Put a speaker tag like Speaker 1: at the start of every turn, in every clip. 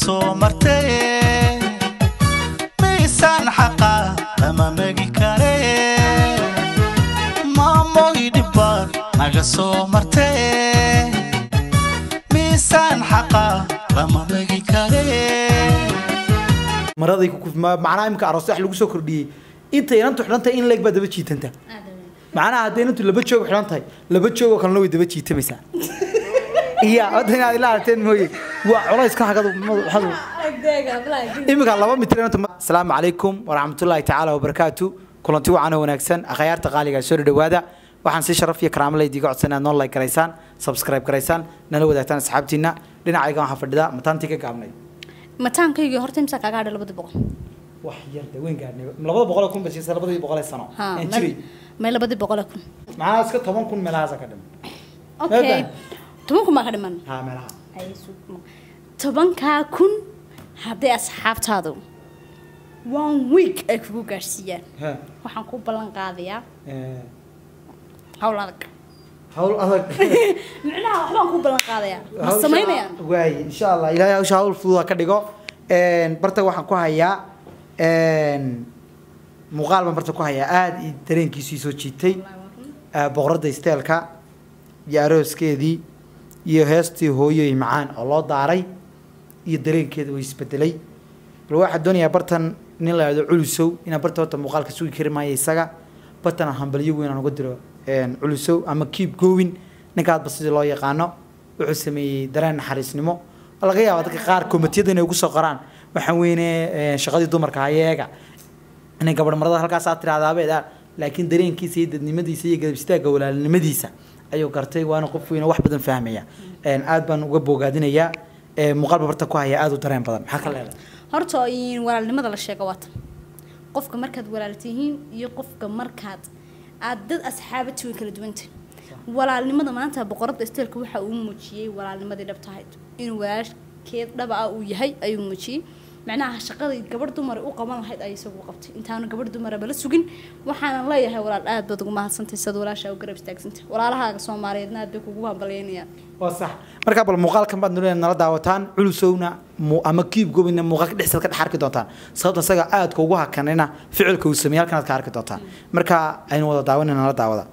Speaker 1: soo martay miisaan xaqa lama megi kare maamoy dhibbaad naga soo martay miisaan xaqa lama megi kare
Speaker 2: maraday ku kuf ma- macnaha imika aroos wax lagu soo kordhiyey inta inantu xidhan tahay in leeg baa daba jiitanta macnaha hadday inantu laba joog xidhan tahay laba joogoo kalena way daba jiitamaysaa iya hadda inaad ila aragteen mooye waa culays ka hagadu madaxadu iminka laba mitir inantu ma- asalaamu calaykum waraxmatullaahi tacaala wabarakaatu kulanti wacan oo wanaagsan akhyaarta qaaliga soo dhawaada waxaan si sharaf iyo karaamo laydiga codsan inaad noo like garaysaan subscribe garaysaan nala wadaagtaan asxaabtiina dhinacayga waxaan fadhidaa mataantii ka gaabnay
Speaker 3: mataankaygii horta imsaa kaaga hadha labadii boqol
Speaker 2: wax yar de weyn gaadhnay labada boqol oo kun basiisa labadii boqol ee sano
Speaker 3: Ha,
Speaker 2: aan
Speaker 3: may-
Speaker 2: jiray
Speaker 3: may labadii boqole kun
Speaker 2: macnaha iska toban kun meelahaasa ka dhiman
Speaker 3: okay
Speaker 2: Meedan?
Speaker 3: toban kun baa ka dhiman
Speaker 2: ha meelaha
Speaker 3: Ay, sug- tobankaa kun hadday asxaabtaadu one week ay kugu gaadhsiiyaan
Speaker 2: ha
Speaker 3: waxaan ku ballan qaadayaa
Speaker 2: eh,
Speaker 3: hawl adag
Speaker 2: hawl adag
Speaker 3: micnaha waxbaan ku ballan qaadayaa ma
Speaker 2: Hawsha-
Speaker 3: samaynayaan
Speaker 2: waay insha allah ilaahay hawsha hawl fudud ha ka dhigo Een, barta waxaan ku hayaa een, muuqaal baan barta ku hayaa aada i dareenkiisu ii soo jiitay Eh, boqoradda isteelka iyo arooskeedii iyo heestii hooyoy macaan oo loo daaray iyo dareenkeeda way isbedelay bal waxaa doonayaa bartan nin la yidhahdo culusow inaan barta horta muuqaalka sugi kari maayo isaga bartan aan hambalyo weyn aan uga diro een, culusow ama keep going ninkaadba sidii loo yaqaano wuxuu sameeyey dareen naxariisnimo oo laga yaaba dadka qaar komitiyada inay ugu soo qoraan waxaan weyne een, shaqadii dumarka hayeega inay gabadh marada halkaas aad tirahdaabeed ah laakiin dareenkiisa iyo dadnimadiisa iyo garab istaagga walaalnimadiisa ayuu gartay waana qof weyne wax badan fahmaya Een, aad baan uga bogaadinayaa Ee, muuqaalba barta ku haya aad u dareen badan maxaa ka leedahay
Speaker 3: horta in walaalnimada la sheego waata qofka markaad walaal tihiin iyo qofka markaad aad dad asxaabati way kala duwanta walaalnimada maanta boqoradda isteelka waxa uu muujiyey walaalnimadii dhabta ahayd inuu walaalkeed dhaba ah uu yahay ayuu muujiyey macnaha shaqadii gabadh dumar u qaban lahayd ay isagu qabtay intaanu gabadh dumaraba la sugin waxaanan leeyahay walaal aad baad ugu mahadsantay sad walaashaa u garab istaagsantay walaalahaaga soomaaliyeedna aad bay kugu hambalyeynayaan
Speaker 2: waa sax markaa bal muuqaalkan baad nolea nala daawataan culusowna mu- ama kiib gobina muuqaalka dhexdiisa ka dhex arki doontaan sababta isaga aadka ugu hakanina ficilka uu sameeyey halkan aad ka arki doontaan marka aynu wada daawanina nala daawada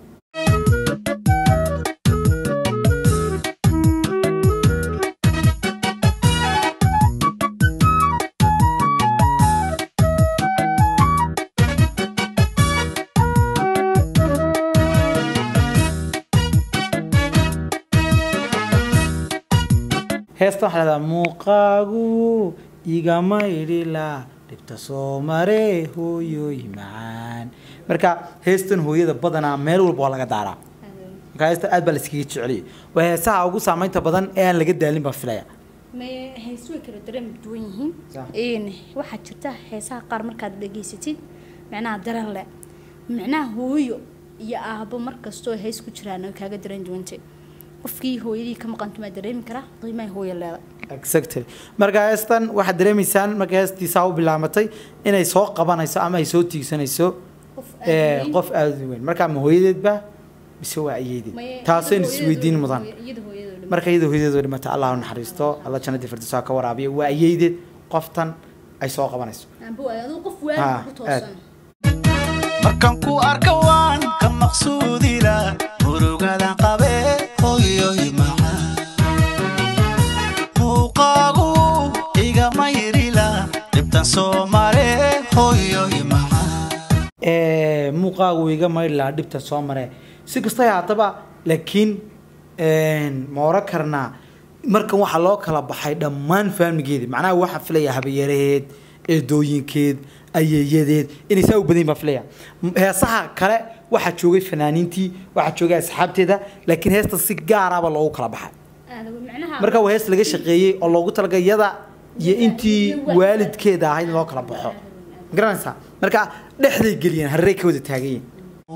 Speaker 2: heesta waxaa lahdaa muuqaagu igama idhila dhibta soo mare hooyoy macaan marka heestan hooyada badanaa meel walba waa laga daaraa marka heesta aad baa la iskaga jeceliyay waa heesaha ugu saameynta badan ee aan laga daalin baan filaya
Speaker 3: may heesu way kala dareen duwan yihiin
Speaker 2: Sax.
Speaker 3: een waxaa jirta heesaha qaar markaad dhageysatid macnaha dareen leh macnaha hooyo iyo aabbo markastoo hees ku jiraan way kaaga dareen duwantay qofkii hooyadii ka maqantumaa dareemi karaa qiimaha hooyo leedahay
Speaker 2: exactly marka heestan waxaad dareemaysaan marka heestiisaa u bilaamatay inay soo qabanayso ama ay soo tiigsanayso
Speaker 3: Qof aad
Speaker 2: eh,
Speaker 3: weyn.
Speaker 2: qof aada u weyn marka ma hooyadeedba mise waa ayeedeed
Speaker 3: Maye-
Speaker 2: taasaynu
Speaker 3: iyada
Speaker 2: isweydiin
Speaker 3: hooyadeedu-
Speaker 2: mudan
Speaker 3: iyada hooyadeedu dhimay.
Speaker 2: marka iyadoo hooyadeedu dhimata allah u naxariisto alla jannadii firdawsa ha ka waraabiyo waa ayeedeed qoftan ay soo qabanayso
Speaker 3: Amba waa adigu qof
Speaker 2: Ah,
Speaker 3: waalid ku toosan
Speaker 1: markaan ku arka waan ka maqsuudila murugadan qabe hooyoy macaan muuqaagu igama yirila dhibtan soo mare hooyoy macaan
Speaker 2: Eh, muuqaagu iga mayri lahaa dhibta soo mare si kasta haataba laakiin ma oran karnaa markan waxaa loo kala baxay dhammaan faamigeedi macnaha waxaa filaya habayaraheed eedooyinkeed ayeeyadeed inay saa u badan yihiin baan filaya M- heesaha kale waxaa joogay fanaaniintii waxaa joogay asxaabteeda laakiin heesta si gaaraba loogu kala baxay marka waa hees laga shaqeeyey oo loogu talagalay iyada iyo intii waalidkeeda ahayd in loo kala baxo ma garanaysaa marka dhexday geliyeen harrey ka wada taagan yihiin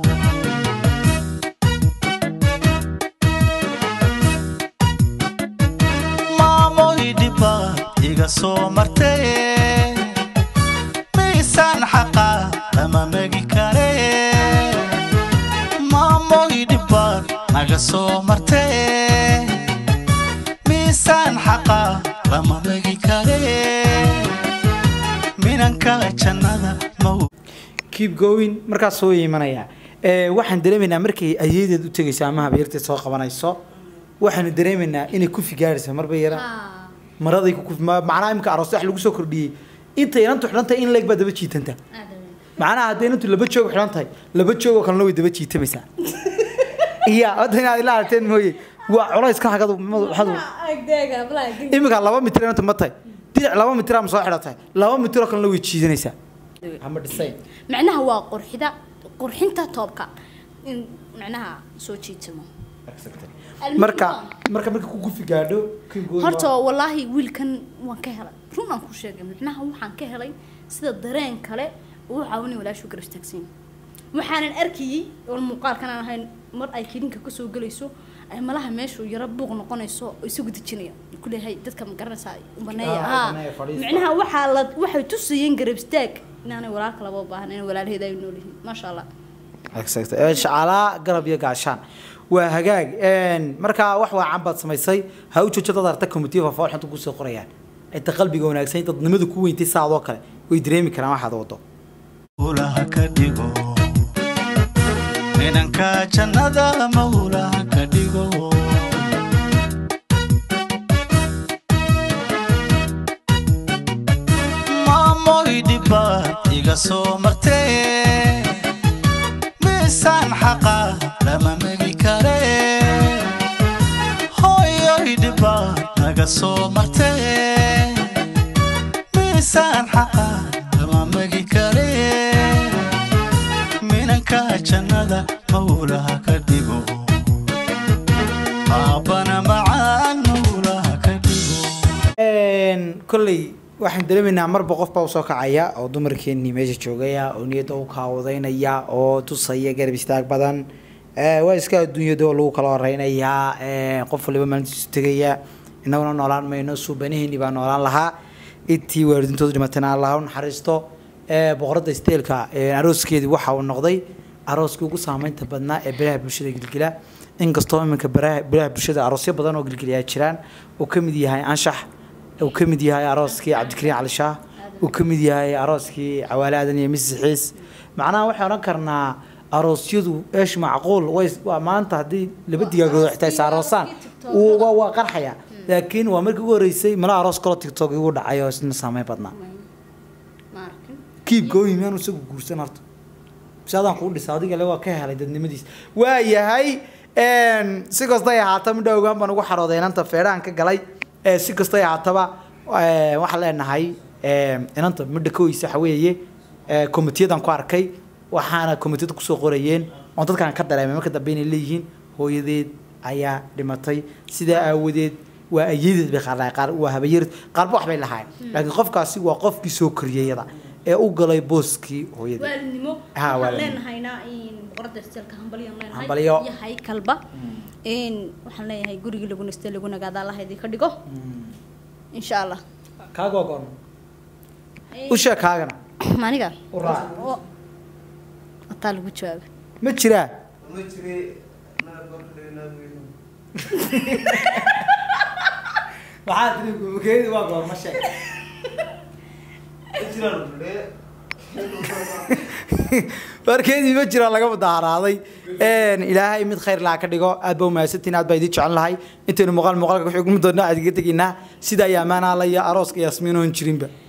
Speaker 1: maamoy dhibaad iga soo martay miisaan xaqa lama megi kare maamoy dhibaad naga soo martay miisaan xaqa lama megi kare
Speaker 2: keep going markaas soo imanaya ee waxaan dareemaynaa markay ayeedeed u tegayso ama habeerteed soo qabanayso waxaanu dareemaynaa inay ku figaarayso marba yara maraday ku kuf- ma- macnaha imika aroos wax lagu soo kordhiyey inta inantu xidhan tahay in leeg baa daba jiitanta macnaha hadday inantu laba joog xidhan tahay laba joog oo kalena way daba jiitamaysaa iya hadda inaad ila aragteen mooye waa culayska hagadu waxadu imika laba mitir inanta ma tahay dinac laba mitir ama soo xidhan tahay laba mitir oo kalena way jiidanaysaa ama dhisay
Speaker 3: macnaha waa qurxida qurxinta toobka in macnaha soo jiitamo
Speaker 2: marka marka marka ku gufi gaadho keep going
Speaker 3: horta wallaahi wiilkan waan ka helay run aan ku sheegay macnaha waxaan ka helay sida dareen kale uu caawinay walaashu garab istaagsan waxaanan arkayay oo muuqaalkan aan ahayn mar ay kilinka kasoo gelayso ay malaha meeshu yaro buuq noqonayso oo isagu dejinaya kuleeyahay dadka ma garanaysaa baneeya
Speaker 2: Ah,
Speaker 3: haa
Speaker 2: baneeya, fadhiista.
Speaker 3: macnaha waxaa la waxay tusayeen garab istaag inaanay walaalka laba u baahan in walaalaheeda ay nool yihiin maasha allah
Speaker 2: shacaalaa garab iyo gaashaan waa hagaag een, markaa wax waacan baad samaysay ha u joojo dad arta committee of all xanta kusoo qorayaan inta qalbiga wanaagsan dadnimadu ku weyntay saadoo kale way dareemi karaan waxaad wado
Speaker 1: ulaha ka dhigo inanka jannada mawlaha ka dhigo maamoy dhibaad iga soo martee miisaan xaqa lama megi kare hooyoy dhibaad naga soo martee miisaan xaqa lama megi kare minanka jannada mawlaha ka dhigo aabbana macaan mawlaha ka dhigo
Speaker 2: Een, kolley waxaan dareemaynaa marba qof baa usoo kacaya oo dumarkeenii meesha joogaya oo niyadda u kaawadaynaya oo tusaya garab istaag badan Ee, waa iska adduunyada oo lagu kala horeynayaa ee, qof waliba maalintiisu tegaya innaguna noolaan mayno suubanaheennii baa noolaan lahaa intii waalidiintoodu dhimatayna allah u naxariisto Ee, boqoradda isteelka ee, arooskeedii waxa uu noqday arooskii ugu saameynta badnaa ee baraha bulshada gilgila inkastoo iminka baraha baraha bulshada aroosyo badan oo gilgiliyaa jiraan uu ka mid yahay anshax uu ka mid yahay arooskii cabdikariin cali shaah uu ka mid yahay arooskii cawaale aadan iyo misi xiis macnaha waxaan odhan karnaa aroosyadu eesh macquul way waa maanta haddii laba digaagood xitaa is aroosaan wuu- waa waa qarxaya laakiin waa markii ugu horeysay mala aroos kaloo tiktok igu dhacay oo isna saameyn badnaa
Speaker 3: ma arkin
Speaker 2: kiib gooyi miyaanu isagu guursan horta si adaan kuu dhisa adiga le waa ka helay dadnimadiis waa yahay een, si kastay ahaata midha ogaan baan ugu xarooday inanta feedhaan ka galay ee, si kastay ahaataba ee, waxaan leenahay ee, inanta midha ka weysa waxa weeye ee, komitiyadaan ku arkay waxaana komitiyada kusoo qorayeen oon dadkaan ka dareemay marka dambe inay leeyihiin hooyadeed ayaa dhimatay sidaa aawadeed waa ayadeed bay qaar lahayn, qaar waa habayarid qaarba wax bay lahayn laakiin qofkaasi waa qofkii soo koriyeyada ee u galay booskii hooyadeed
Speaker 3: waalidnimo
Speaker 2: Ha,
Speaker 3: waxaan
Speaker 2: waalidnimo.
Speaker 3: leenahaynaa in boqorada isteelka hambalyan leenahay
Speaker 2: Hambalyo.
Speaker 3: yahay kalba in waxaan leeyahay gurigii lagu nastay lagu nagaada allah idin ka dhigo insha allah
Speaker 2: kaaga waa goorma u sheeg kaagana
Speaker 3: maniga
Speaker 2: u raac
Speaker 3: oo ataa lagu jawaaba
Speaker 2: ma jiraa maxaa tiri gumakeedi waa goorma sheeg warkeedii ma jiraan laga mudaharaaday ilaahay mid khayr laha ka dhigo aad baa umahadsantiin aad baa idin jecel lahay intaynu muuqaal muuqaalka wixii ugu doonaa aad iga tegaynaa sida ayaa amaanaa la iyo arooska yaasmiin oon jirinba